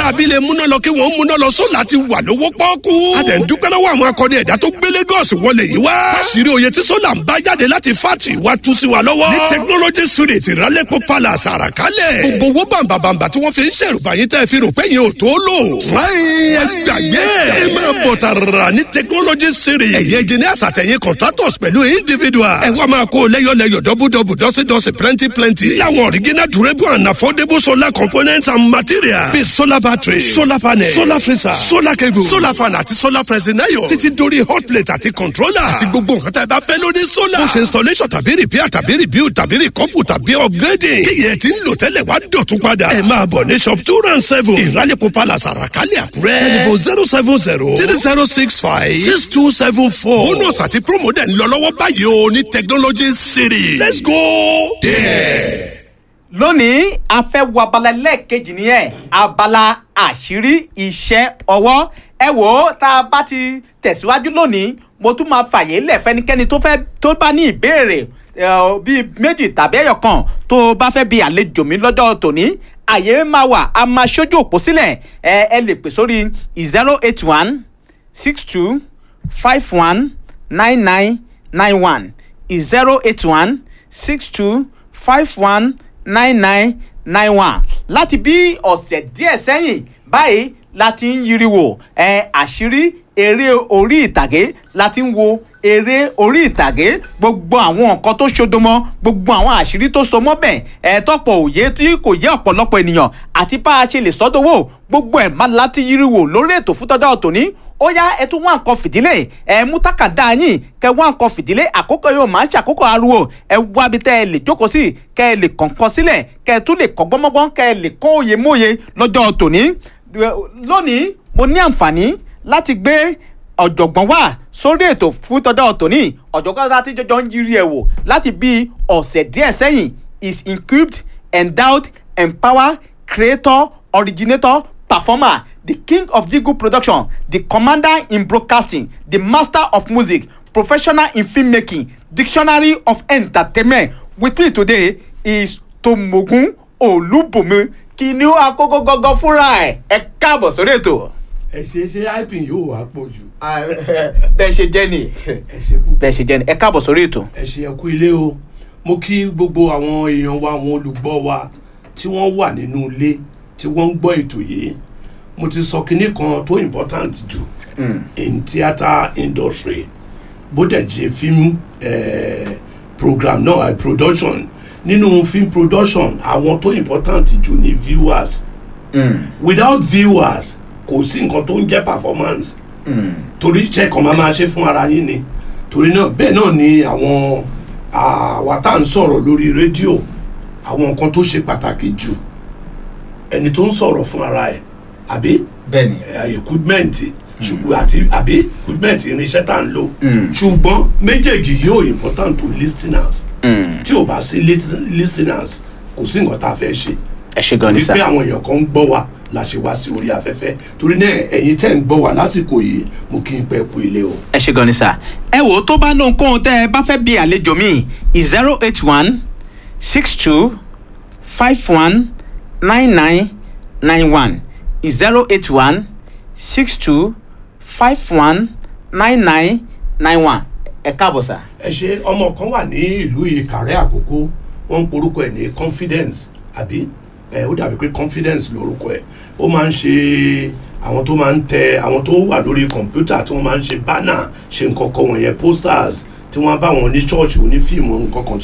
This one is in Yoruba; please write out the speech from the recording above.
ará abilé múná lọ kí wọ́n múná lọ sólà ti wà lówó pọ́ọ́kú. a dẹ̀ ń dúpẹ́ lọ́wọ́ àwọn akọni ẹ̀dá tó gbé Lagos wọlé yìí wá. káṣírí oyè tí sólà ń bá jáde láti fátì wá tú sí wa lọ́wọ́. ní technology street ìrálẹ́pọ̀ palace àràkálẹ̀. gbogbo owó bàǹbàǹbà tí wọ́n fi ń ṣèrùbá yín tẹ́ fi rò pé yẹn ò tó lò. fúláyìn ẹ gbàgbé ẹ máa bọ̀ tààrà ní technology street. ẹ̀yin engineers àtẹ̀yìn contractors pẹ̀lú individuals. ẹ wá máa kó lẹ́yọ̀lẹ́yọ̀ dọ́bùdọ́bù dọ́sídọ́sí plenty plenty. láwọn original durable and affordable solar components and materials. bíi solar battery solar panel solar freezer solar cable solar fan àti solar pressing iron. títí dórí hot plate àti controller. àti gbogbo nǹkan tá ẹ bá fẹ́ lórí solar. bó ṣe installation tàbí repair tàbí rebuild tàbí recouple tàbí upgrading. kíyẹ̀ tí ń lò tẹ́lẹ̀ wá dọ̀tún padà. ẹ máa bọ̀ ní shop two round seven. ìrálẹ̀kọ̀ palace àràkálẹ̀ àkúrẹ́. telephone zero seven zero three zero six five six two seven four. bonus àti promo dẹ̀ ń lọ lọ́wọ́ báyìí o ní technology city. let's go there. lónìí a fẹ́ wo abala lẹ́ẹ̀kejì nìyẹn abala àṣírí iṣẹ́ ọwọ́ ẹ wò ó tá a bá ti tẹ̀síwájú lónìí mo tún máa fàyè lẹ̀ fẹ́nikẹ́ni tó fẹ́ tó bá ní ìbéèrè eh, bíi méjì tàbí ẹyọ kan tó bá fẹ́ bi àlejò mi lọ́jọ́ tòní àyè máa wà a máa ṣojú òpó sílẹ̀ ẹ ẹ lè pè sórí zero eight one six two five one nine nine nine one zero eight one six two five one nine nine nine one láti bí ọ̀sẹ̀ díẹ̀ sẹ́yìn báyìí la ti ń yiriwo ẹ àṣírí eré orí ìtàgé la ti ń wo eré orí ìtàgé gbogbo àwọn nǹkan tó ṣodomọ gbogbo àwọn àṣírí tó so mọ́ bẹ́ẹ̀ ẹ tọ́pọ̀ òye tí kò yé ọ̀pọ̀lọpọ̀ ènìyàn àti bá a ṣe lè sọ́dọ̀wọ́ gbogbo ẹ̀ má láti yiriwo lórí ètò fún tọ́jọ́ tòní ó yá ẹ tún wá nǹkan fìdílé ẹ mú tákàdá yín kẹ wá nǹkan fìdílé àkókò yóò máa ń ṣàkókò ariwo ẹ wá bí tẹ ẹ lè jókòó sí kẹ ẹ lè kọ̀ǹkan sílẹ̀ kẹ ẹ tún lè kọ́ gbọ́mọ́gbọ́n kẹ ẹ lè kọ́ òye móye lọ́jọ́ tòní lónìí mo ní àǹfààní láti gbé ọ̀jọ̀gbọ́n wá sórí ètò fún tọ́jọ́ tòní ọ̀jọ̀gbọ́n láti jọjọ́ ń yiri ẹ̀ wò láti bí ọ̀sẹ̀ díẹ̀ sẹ́yìn is equipped endowed empowered creator originator performer the king of jingle production the commander in broadcasting the master of music professional in filmmaking dictionary of entertainment with me today is tomogun olúbùnmi kìnìún àkókò gọgọ fúnra ẹ ẹ káàbọ̀ sórí ètò. ẹ ṣe ṣe ipin yóò wá pọ̀ jù bẹ́ẹ̀ ṣe jẹ́ ni ẹ ṣe púpọ̀ bẹ́ẹ̀ ṣe jẹ́ ni ẹ káàbọ̀ sórí ètò. ẹ ṣe ẹkú ilé o mo kí gbogbo àwọn èèyàn wa àwọn olùgbọ́ wa tí wọ́n wà nínú ilé tí wọ́n ń gbọ́ ètò yìí mo ti sọ kinní kan tó important jù in theatre industry bó dẹ̀ jẹ́ film eh, program náà no, production nínú film production àwọn tó important jù ní viewers without viewers kò sí nǹkan tó ń jẹ́ performance torí iṣẹ́ kan máa máa ṣe fún ara yín ni torí náà bẹ́ẹ̀ náà ni àwọn àwa tá à ń sọ̀rọ̀ lórí rédíò àwọn nǹkan tó ṣe pàtàkì jù ẹni tó ń sọ̀rọ̀ fún ara ẹ̀ àbí bẹ́ẹ̀ni equipment ṣùgbọ́n àti àbí equipment irinṣẹ́ tá à ń lò ṣùgbọ́n méjèèjì yóò important to listeners tí ò bá sí listeners kò sí nǹkan tá a fẹ́ ṣe ẹ ṣe gan ni torí sá pé àwọn èèyàn kan ń gbọ́ wa la ṣe wá sí orí afẹ́fẹ́ torí náà ẹ̀yin tẹ́ ń gbọ́ wa lásìkò yìí mo kí n pẹ́ kú ilé o. ẹ ṣe gan ni sá. ẹ wò ó tó bá lóhun kóhun tẹ ẹ bá fẹ́ bí àlejò mi zero eight one six two five one nine nine nine one zero eight one six two five one nine nine nine one ẹ káàbọ̀ sá. ẹ ṣe ọmọ kan wà ní ìlú ìkàrẹ́ àkókò wọ́n ń porúkọ ẹ̀ ní confidence àbí ẹ ó dàbí pé confidence lórúkọ ẹ̀ ó máa ń ṣe àwọn tó máa ń tẹ àwọn tó wà lórí kọ̀ǹpútà tí wọ́n máa ń ṣe banner ṣe nǹkan kan wọ̀nyẹn posters tí wọ́n bá wọn ní ṣọ́ọ̀ṣì onífíìmù nǹkan kan